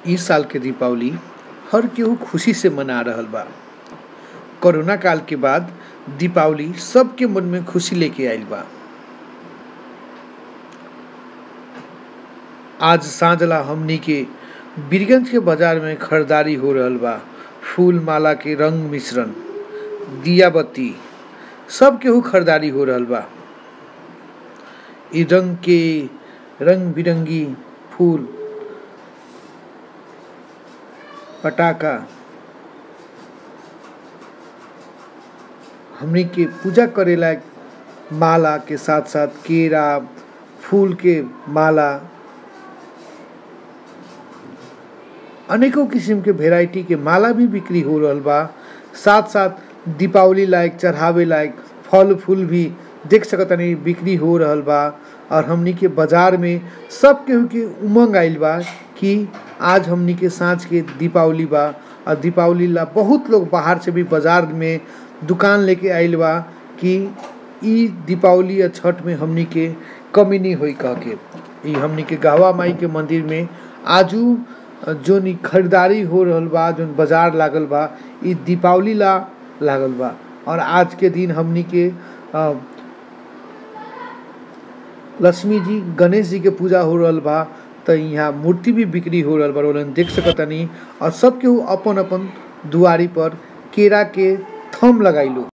इ साल के दीपावली हर केहू खुशी से मना रहल बा कोरोना काल के बाद दीपावली सबके मन में खुशी लेके आइल बा आज साँझला हमनी के बीरगंज के बाजार में खरीदारी हो रहल बा फूल माला के रंग मिश्रण दिया बत्ती सब केहू खरीदारी हो रहल बा इ रंग के रंग बिरंगी फूल पटाखा हमनी के पूजा करेला माला के साथ साथ केरा फूल के माला अनेकों किस्म के वेराइटी के माला भी बिक्री हो रहल बा साथ साथ दीपावली लायक चढ़ावे लायक फल फूल भी देख सकतानी बिक्री हो रहल बा और हमनी के बाजार में सब केहू के उमंग आइल बा कि आज हमनी के साँझ के दीपावली बा और दीपावली ला बहुत लोग बाहर से भी बाजार में दुकान लेके आइल बा कि इ दीपावली या छठ में हमनी के कमी नहीं होई कह के इ हमनी के गहवा माई के मंदिर में आजू जोन इ खरीदारी हो रहल बा जोन बाजार लागल बा इ दीपावली ला लागल बा और आज के दिन हमनी के अ, लक्ष्मी जी गणेश जी के पूजा हो रहल बा त यहाँ मूर्ति भी बिक्री हो रहल बा रोलन देख सकतानी और सब केहू अपन अपन दुआरी पर केरा के थम लगाइलो